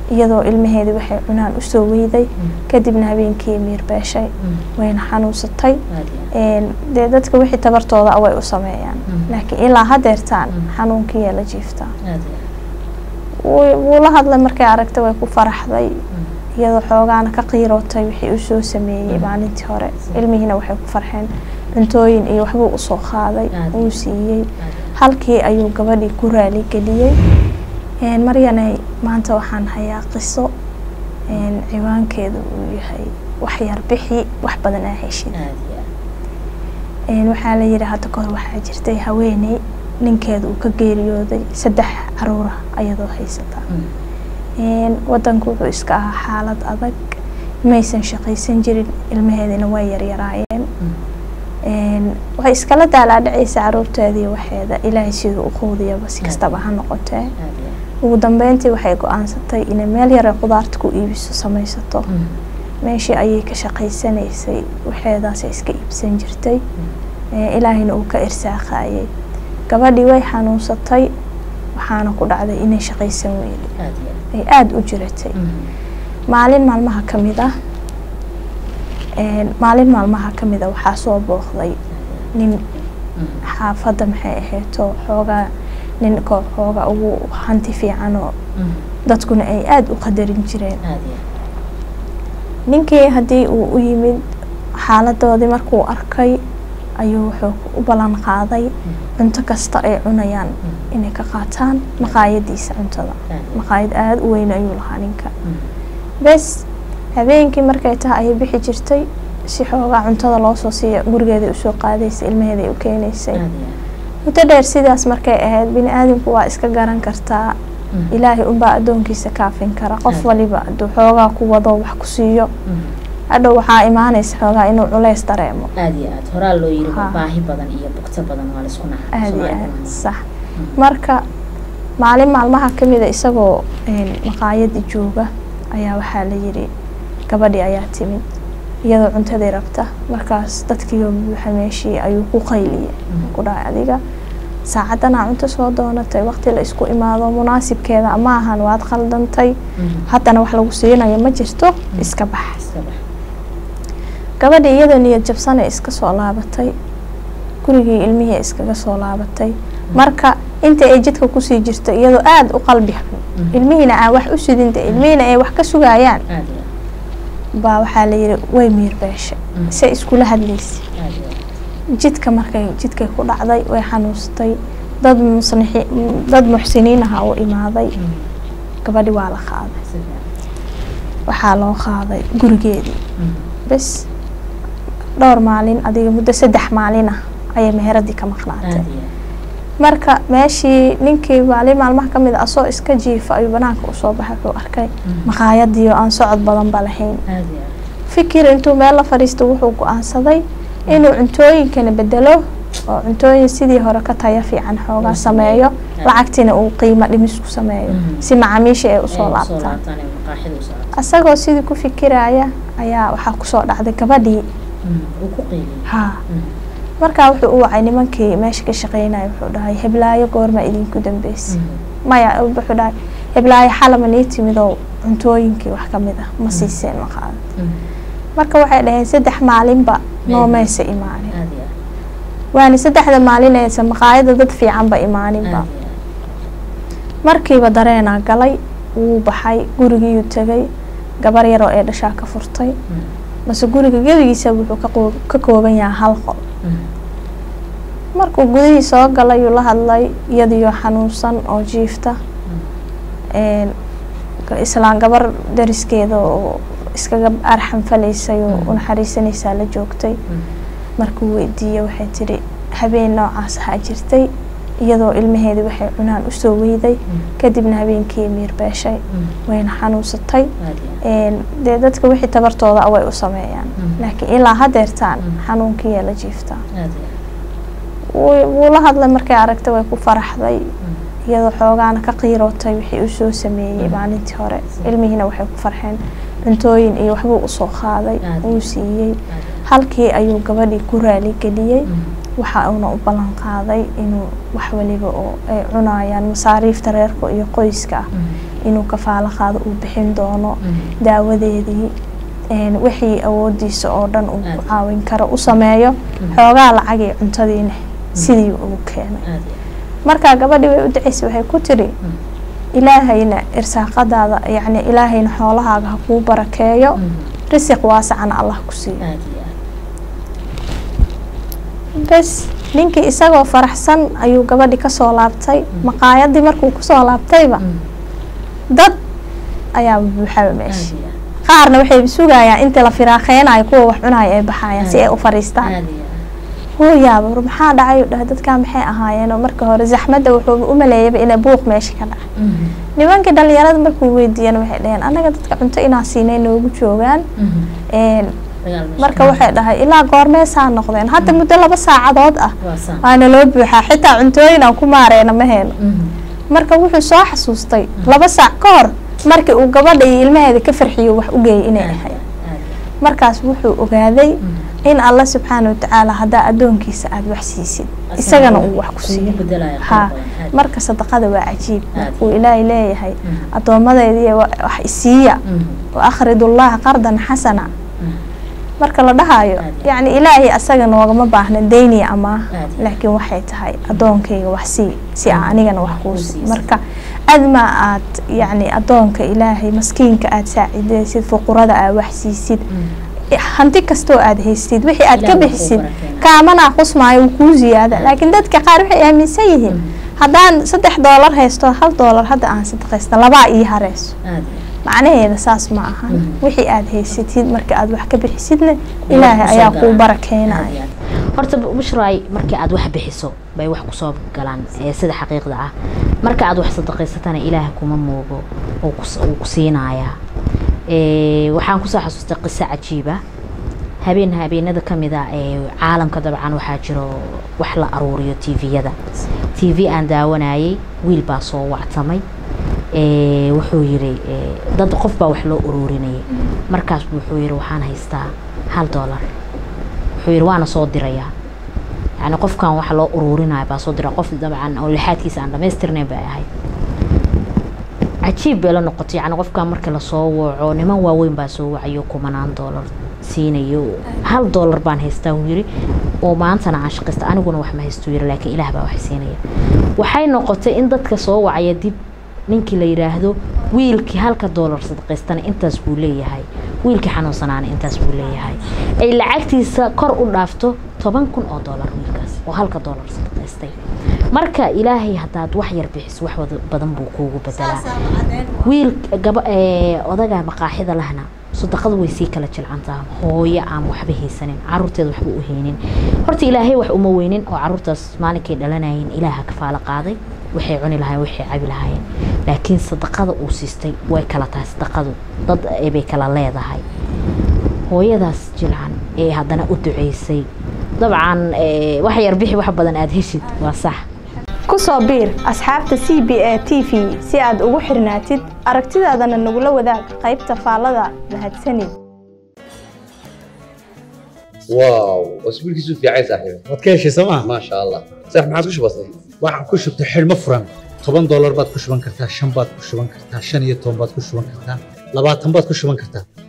iyadoo ilmaheedii waxay cunaan usoo weyday kadibna habeenkii miir beeshay wayna xanuunsatay dee dadka wixii tabartooda way u sameeyaan laakiin ilaa hadeertaan xanuunkiiyaa la jiiftaa wuu la hadlay markay aragtay way ku faraxday iyadoo xoogaana ka qiirootay wixii uu soo sameeyey maalintii hore ilmihiina waxay ku farxeen cuntooyin iyo waxbuu usoo qaaday uu siiyey halkii ayuu gabadhii ku raaligeliyey maryanay maanta waxaan hayaa qiso ciwaankeedu uu yahay waxyar bixi wax badan aa heshid waxaa la yidhi hadda kahor waxaa jirtay haweeney ninkeeda uu ka geeriyooday saddex caruura ayadoo haysata wadanku wuxuu iska ahaa xaalad adag maysan shaqaysan jirin ilmaheedina way yaryaraayeen waxay iskala daalaadhacaysa caruurteedii waxeeda ilaahay siduu u quudiyaba si kastaba ha noqotee ugu dambeyntii waxay go-aansatay inay meel yare qudaarta ku iibiso samaysato meeshii ayay ka shaqaysanaysay waxeedaasay iska iibsan jirtay ilaahayna uu ka irsaaqaayay gabadhii way xanuunsatay waxaana ku dhacday inay shaqaysan weyday ay aada u jiratay maalin maalmaha ka mid ah maalin maalmaha ka mid a waxaa soo booqday nin xaafadda maxay ahayto xoogaa nin koo xooga ugu hanti fiicanoo dadkuna ay aada u qadarin jireen ninkii haddii uu u yimid xaaladoodii markuu arkay ayuu wuxuu u ballan qaaday cunto kasta ay cunayaan inay ka qaataan maqaayadiisa cuntada maqaayad aada u weyn ayuu lahaa ninka bes habeenkii markay tahay ayay bixi jirtay si xoogaa cuntada loo soo siiya gurigeeday usoo qaadaysa ilmaheeday u keenaysay muddo dheer sidaas markay ahayd bini aadamku waa iska garan kartaa ilaahay unbaa addoonkiisa kaafin kara qof waliba aduu xoogaa ku wado wax ku siiyo hadhow waxaa imaanaysa xoogaa inuu culays dareemo aada iyo aad horaa loo yiri baahi badan iyo bugto badan waa laisku naxa aada iyo aad sax marka maalin maalmaha ka mida isagoo maqaayadii jooga ayaa waxaa la yidhi gabadhii ayaa timid iyadoo cuntadii rabta markaas dadkiioo buuxa meeshii ayuu ku qayliyey ku dhahay adiga saacadanaa cunto soo doonatay waqti la isku imaado munaasibkeeda ama ahan waad khaldantay haddana wax lagu siinayo ma jirto iska bax gabadhii iyadoo niyad jabsanay iska soo laabatay gurigii ilmihii iskaga soo laabatay marka inta ay jidka kusii jirto iyadoo aada u qalbi xun ilmihiina aan wax u sidinta ilmihiina ay wax ka sugayaan baa waxaa la yidhi way miir beeshay say iskula hadlaysa jidka markay jidkay ku dhacday way xanuustay dad musnixi dad muxsiniin aha u imaaday gabadhi waa la qaaday waxaa loo qaaday gurigeedii bes dhowr maalin adiga muddo saddex maalin ah ayay meheradii ka maqnaatay marka meeshii ninkii maalin maalmaha ka mid a asoo iska jiifa ayuu banaanka usoo baxay wuxuu arkay maqaayadii oo aan socod badanba lahayn fikir intuu meel la fadhiisto wuxuu go-aansaday inuu cuntooyinkana bedelo oo cuntooyin sidii hore ka taya fiican xoogaa sameeyo lacagtiina uu qiimo dhimis ku sameeyo si macaamiishii ay usoo laabtaan isagoo sidii ku fikiraya ayaa waxaa kusoo dhacday gabadhii ha markaa wuxuu u wacay nimankii meesha ka shaqeynaya wuxuu dhahay heblaayo goorma idinku dambeysay maya wuxuu dhahay heblaayo xalama nii timid oo cuntooyinkii wax ka mid ah ma siiseen ma qaadan marka waxay dhaheen saddex maalinba noomaysa imaanin waana saddexda maalinaysa maqaayada dad fiicanba imaaninba markiiba dareenaa galay wuu baxay gurigiiyuu tegay gabar yaroo ee dhashaa ka furtay base guriga gebigiisa wuxuu ka kooban yahay hal qol markuu gudihii soo galayuu la hadlay iyadiyo xanuunsan oo jiifta islaan gabar dariskeeda oo iskaga arxan falaysay oo unaxariisanaysaa la joogtay markuu weydiiyey waxay tidhi habeen noocaas ahaa jirtay iyadoo ilmaheedii waxay cunaan usoo weyday kadibna habeenkii miir beeshay wayna xanuunsatay dee dadka wixii tabartooda way u sameeyaan laakiin ilaa hadeertaan xanuunkiiyaa la jiiftaa wuu la hadlay markay aragtay way ku faraxday iyadoo xoogaana ka qiirootay wixii uu soo sameeyey maalintii hore ilmihiina waxay ku farxeen cuntooyin iyo waxbuu usoo qaaday uu siiyey halkii ayuu gabadhii ku raaligeliyey waxa uuna u ballan qaaday inuu wax waliba oo ay cunayaan masaariifta reerka iyo qoyska ah inuu kafaalo qaado uu bixin doono daawadeedii wixii awoodiisa oo dhan uu ku caawin karo u sameeyo xoogaa lacagii cuntadiina sidii ugu keenay markaa gabadhii way u dacaysay waxay ku tiri ilaahayna irsaaqadaada yacni ilaahayna xoolahaaga ha kuu barakeeyo risiq waasacana allah ku siiyo bes ninkii isagoo faraxsan ayuu gabadhi kasoo laabtay maqaayadii markuu kusoo laabtayba dad ayaa buuxaba meesha qaarna waxay sugayaan inta la firaaqeynayo kuwa wax cunayo ay baxayaan si ay u fariistaan hooyaaba war maxaa dhacay dhah dadkaa maxay ahaayeen oo marka hore zaxmadda wuxuu u maleeyaba inay buuq meesha ka dhacay nimankii dhalinyarada markuu weydiiyana waxay dhaheen annaga dadka cunto inaa siinay noogu joogaan marka waxay dhahay ilaa goormeesaa noqdeen hadda muddo laba saacadood ah waana loo buuxaa xitaa cuntooyin aan ku maareena ma heeno marka wuxuu soo xasuustay laba saac ka hor markii uu gabadha iyo ilmaheeda ka farxiyo wax u geeyay inay ahayd markaas wuxuu ogaaday in alla subxaana watacaala haddaa addoonkiisa aada wax siisid isagana uu wax ku siiyo ha marka sadaqada waa cajiib markuu ilaahay leeyahay addoommadeedii wax isiiya wa akhridullaha qardan xasana marka la dhahayo yacni ilaahay asaga noogama baahna deyniya amaah laakiin waxay tahay addoonkayga wax sii si a anigana wax kuu sii marka adma aad yacni addoonka ilaahay maskiinka aada saacidaysid fuqurada aad wax siisid hanti kastoo aada haysid wixii aad ka bixisid kaamana qusmaayo uu kuu ziyaada laakiin dadka qaar waxay aaminsan yihiin haddaan saddex doolar haysto hal doolar hadda aan sadaqaysta labaa ii hareyso macnaheeda saas ma ahan wixii aada haysatid marka aada wax ka bixisidna ilaahay ayaa kuu barakeynaya horta bushraay markii aad wax bixiso bay wax kusoo galaan sida xaqiiqda ah marka aad wax sadaqaysatana ilaaha kuma moogo uu ku siinayaa waxaan kusoo xasuustay qiso cajiiba habeen habeenada kamid a ee caalamka dabcan waxaa jiro wax la aruuriyo tviyada t v aan daawanayay wiil baa soo wactamay wuxuu yiri dad qof baa wax loo uruurinayay markaas wuxuu yiri waxaan haystaa hal doolar wuxuu yiri waana soo dirayaa yani qofkan waxa loo uruurinaya baa soo dira qof dabcan oo lixaadkiisa aan dhamaystirnayn bay ahayd cajiib bay la noqotay yani qofkan marka lasoo waco niman waaweyn baa soo wacayo kumanaan doolar siinayo hal doolar baan haystaa uu yiri oo maantana aan shaqaysta aniguna wax ma haysto yiri laakiin ilaah baa wax siinaya waxay noqotay in dadka soo wacaya dib ninkii la yiraahdo wiilkii halka doolar sadaqaystana intaas buu leeyahay wiilkii xanuunsanaana intaas buu leeyahay ay lacagtiisa kor u dhaafto toban kun oo doolar wiilkaas oo halka doolar sadaqaystay marka ilaahay haddaad wax yar bixiso wax badan buu kuugu bedelaa wiil gaba odaga maqaaxida lahna sadaqadu way sii kala jilcantaa hooyo aan waxba haysanin caruurteeda waxba u haynin horta ilaahay wax uma weynin oo caruurtaas maalinkay dhalanayeen ilaaha kafaalo qaaday waxay cuni lahayen waxay cabi lahaayeen laakiin sadaqada uu siistay way kala tahay sadaqadu dad bay kala leedahay hooyadaas jilcan ee haddana u duceysay dabcan wax yar bixi wax badan aada heshid waa sax ku soo biir asxaabta c b a t v si aad ugu xirnaatid aragtidaadana nagula wadaag qaybta faallada mahadsanid واو واسبوعك يسوف يا عيسى صاحبي waad ka heshay sooma ما شاء الله صح ما عاد وش بصير waxaad ku shubtay xidhmo furan toban doolar baad ku shuban kartaa shan baad ku shuban kartaa shan iyo toban baad ku shuban kartaa labaatan baad ku shuban kartaa